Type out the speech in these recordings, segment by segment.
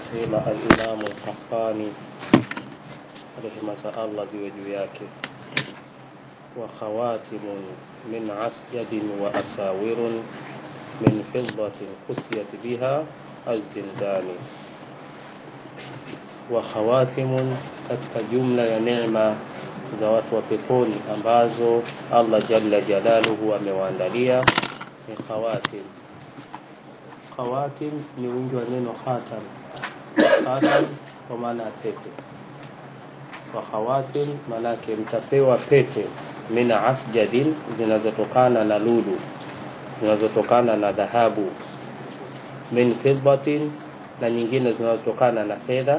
anasema alimamu lkafani rehema za allah ziwe juu yake wa khawatimun min asjadin wa asawirun min fidatin kusiyat biha azzindani wa khawatimun katika jumla ya neema za watu wa peponi ambazo allah jalla jalaluhu amewaandalia ni khawatim khawatim ni wingi wa neno khatam khatam kwa maana ya pete wa khawatim maanake mtapewa pete min asjadin zinazotokana na lulu zinazotokana na dhahabu min fiddatin na nyingine zinazotokana na fedha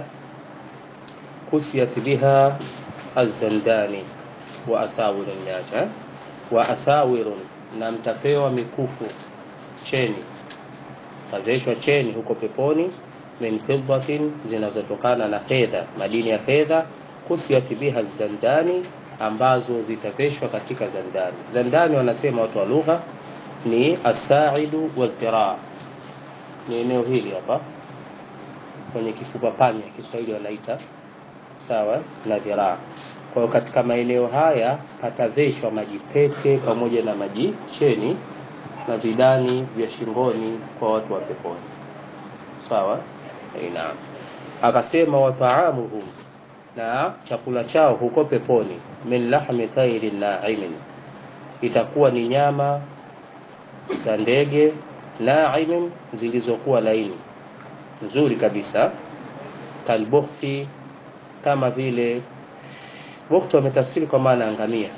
kusiyat biha azandani wa asawirun niacha wa asawirun na mtapewa mikufu cheni taveshwa cheni huko peponi min fiddatin zinazotokana na fedha madini ya fedha kusiyat biha zandani ambazo zitaveshwa katika zandani zandani wanasema watu wa lugha ni asaidu wadhiraa ni eneo hili hapa kwenye kifupa panya kiswahili wanaita sawa na dhiraa kwa hiyo katika maeneo haya pataveshwa majipete pamoja na majicheni na vidani vya shingoni kwa watu wa peponi sawa naam akasema wataamuhum na chakula chao huko peponi min lahmi tairin naimin itakuwa ni nyama za ndege naimin zilizokuwa laini nzuri kabisa kalbukhti kama vile bukhti wametafsiri kwa maana angamia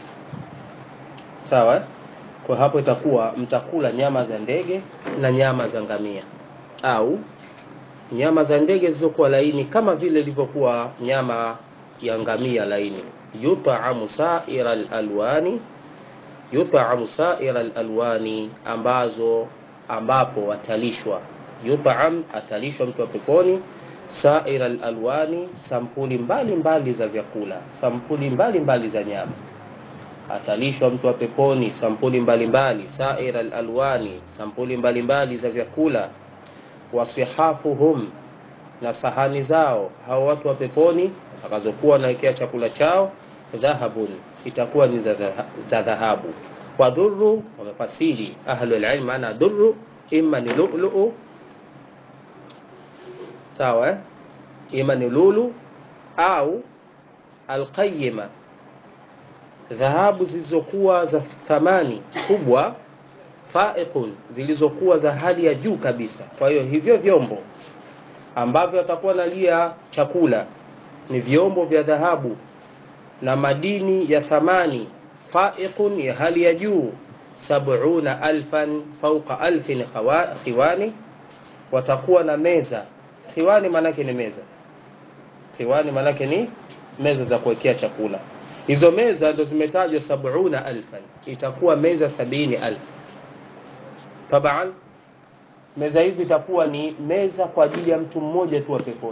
sawa kwa hapo itakuwa mtakula nyama za ndege na nyama za ngamia au nyama za ndege zilizokuwa laini kama vile ilivyokuwa nyama ya ngamia laini yutaamu saira lalwani yutaamu saira lalwani ambazo ambapo watalishwa yutaam atalishwa mtu wa peponi saira lalwani sampuli mbalimbali mbali za vyakula sampuli mbalimbali mbali za nyama atalishwa mtu wa peponi sampuli mbalimbali saira lalwani sampuli mbalimbali mbali za vyakula wasihafuhum na sahani zao hao watu wa peponi akazokuwa wanawekea chakula chao dhahabun itakuwa ni za dhahabu kwa dhuru wamefasiri ahlulilm maana dhuru ima ni lulu sawa ima ni lulu au alqayima dhahabu zilizokuwa za thamani kubwa faiqun zilizokuwa za hali ya juu kabisa kwa hiyo hivyo vyombo ambavyo atakuwa nalia chakula ni vyombo vya dhahabu na madini ya thamani faiqun ya hali ya juu sabuna alfan fauqa alfin khiwani watakuwa na meza khiwani maanake ni meza khiwani maanake ni meza za kuwekea chakula hizo meza ndo zimetajwa sabuna alfan itakuwa meza sabini alfu taban meza hizi itakuwa ni meza kwa ajili ya mtu mmoja tu wa peponi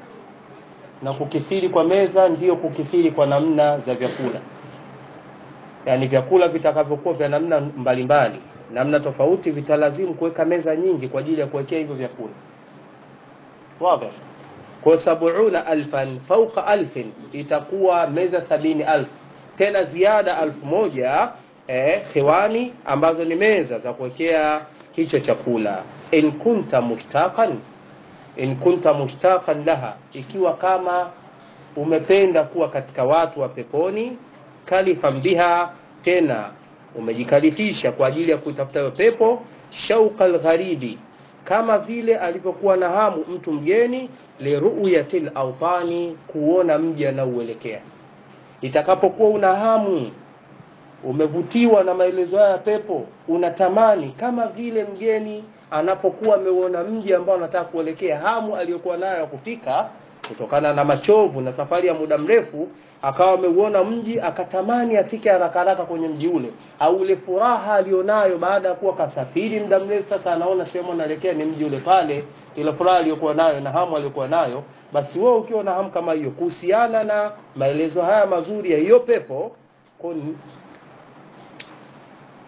na kukithiri kwa meza ndiyo kukithiri kwa namna za vyakula yaani vyakula vitakavyokuwa vya namna mbalimbali mbali, namna tofauti vitalazimu kuweka meza nyingi kwa ajili ya kuwekea hivyo vyakula wazi kwa sabuna alfan fauqa alfin itakuwa meza sabini alfu tena ziada alfu moja eh, hewani ambazo ni meza za kuwekea hicho chakula in kunta mushtaqan in kunta mushtaqan laha ikiwa kama umependa kuwa katika watu wa peponi kalifan biha tena umejikalifisha kwa ajili ya kutafuta hiyo pepo shauqa algharibi kama vile alivyokuwa na hamu mtu mgeni liruyatil autani kuona mji anaouelekea itakapokuwa una hamu umevutiwa na maelezo haya ya pepo unatamani kama vile mgeni anapokuwa ameuona mji ambao anataka kuelekea hamu aliyokuwa nayo ya kufika kutokana na machovu na safari ya muda mrefu akawa ameuona mji akatamani afike haraka haraka kwenye mji ule au ile furaha alionayo baada ya kuwa kasafiri muda mrefu sasa anaona sehemu anaelekea ni mji ule pale ile furaha aliyokuwa nayo na hamu aliyokuwa nayo basi wewe ukiwa na hamu kama hiyo kuhusiana na maelezo haya mazuri ya hiyo pepo kun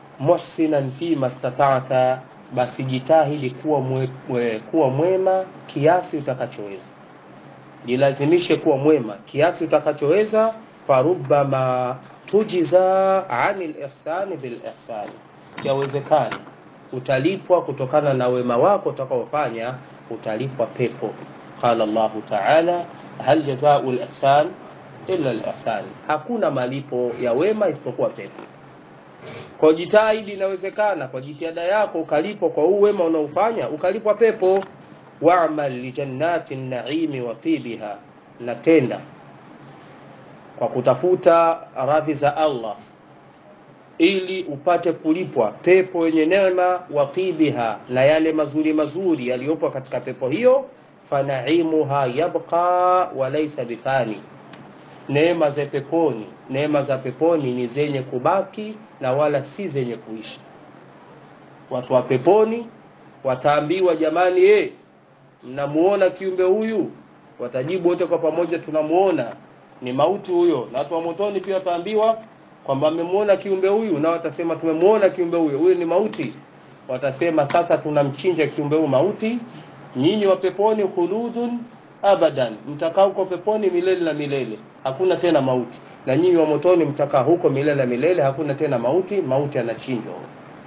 muhsinan fi mastata'ta basi jitahidi kuwa mwe, mwe, kuwa mwema kiasi utakachoweza jilazimishe kuwa mwema kiasi utakachoweza farubama tujiza ani lihsani bilihsani yawezekana utalipwa kutokana na wema wako utakaofanya utalipwa pepo qala llahu taala hal jazau lihsan illa lihsan hakuna malipo ya wema isipokuwa pepo kwa jitahidi inawezekana kwa jitihada yako ukalipwa kwa huu wema unaofanya ukalipwa pepo wamal lijannati naimi wa tibiha na tenda kwa kutafuta radhi za allah ili upate kulipwa pepo yenye neema wa tibiha na yale mazuri mazuri yaliyopo katika pepo hiyo fanaimuha yabqa walaisa bifani neema za peponi neema za peponi ni zenye kubaki na wala si zenye kuishi watu wa peponi wataambiwa jamani ye mnamuona kiumbe huyu watajibu wote kwa pamoja tunamuona ni mauti huyo na watu wa motoni pia wataambiwa kwamba amemuona kiumbe huyu na watasema tumemuona kiumbe huyo huyu ni mauti watasema sasa tunamchinja kiumbe huyu mauti nyinyi wa peponi khuludun abadan mtakaa huko peponi milele na milele hakuna tena mauti na nyinyi wa motoni mtakaa huko milele na milele hakuna tena mauti mauti anachinjwa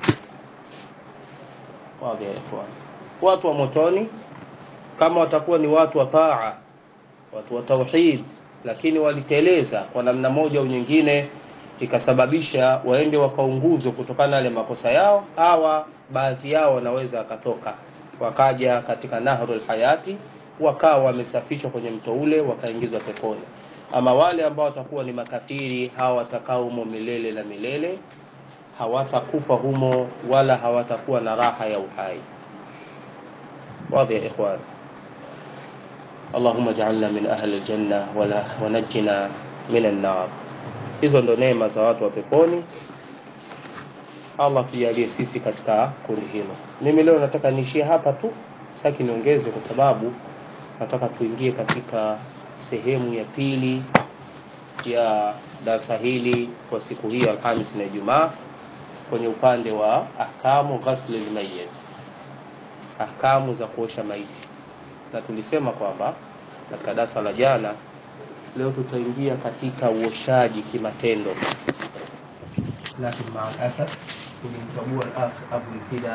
watu wa motoni kama watakuwa ni watu wa taa watu wa tauhid lakini waliteleza kwa namna moja au nyingine ikasababisha waende wakaunguzwe kutokana na yale makosa yao hawa baadhi yao wanaweza wakatoka wakaja katika nahrul hayati wakawa wamesafishwa kwenye mto ule wakaingizwa peponi ama wale ambao watakuwa ni makafiri hawa watakaa humo milele na milele hawatakufa humo wala hawatakuwa na raha ya uhai واضح يا إخوان اللهم اجعلنا من أهل الجنة ولا ونجنا من النار hizo ndo neema za watu wa peponi allah tujalie sisi katika kundi hilo mimi leo nataka niishie hapa tu saki niongeze kwa sababu nataka tuingie katika sehemu ya pili ya darasa hili kwa siku hii alhamis na ijumaa kwenye upande wa ahkamu ghasli lmayit ahkamu za kuosha maiti na tulisema kwamba katika darasa la jana leo tutaingia katika uoshaji kimatendo lakini maalasaf tulimchagua al-akh Abu Fida